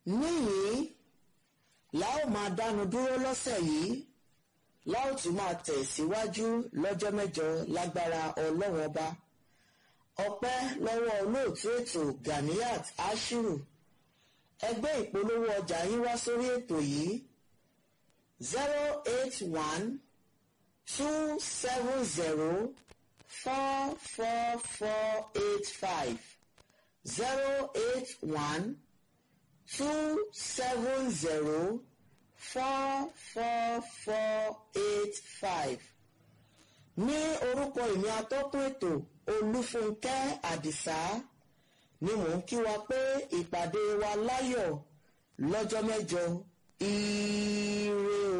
níyìn la ó máa dánu dúró lọ́sẹ̀ yìí la ó tún máa tẹ̀síwájú lọ́jọ́ mẹ́jọ lágbára ọlọ́run ọba ọpẹ́ lọ́wọ́ olóòtú ètò Ganiat Ashiru ẹgbẹ́ ìpolówó ọjà yín wá sórí ètò yìí zero eight one two seven zero four four four eight five zero eight one two seven zero four four four eight five ní orúkọ ìní atọ́kùn ètò olúfúnkẹ́ àdìsá ni mò ń kí wa pé ìpàdé wa láyọ̀ lọ́jọ́ mẹ́jọ ire o.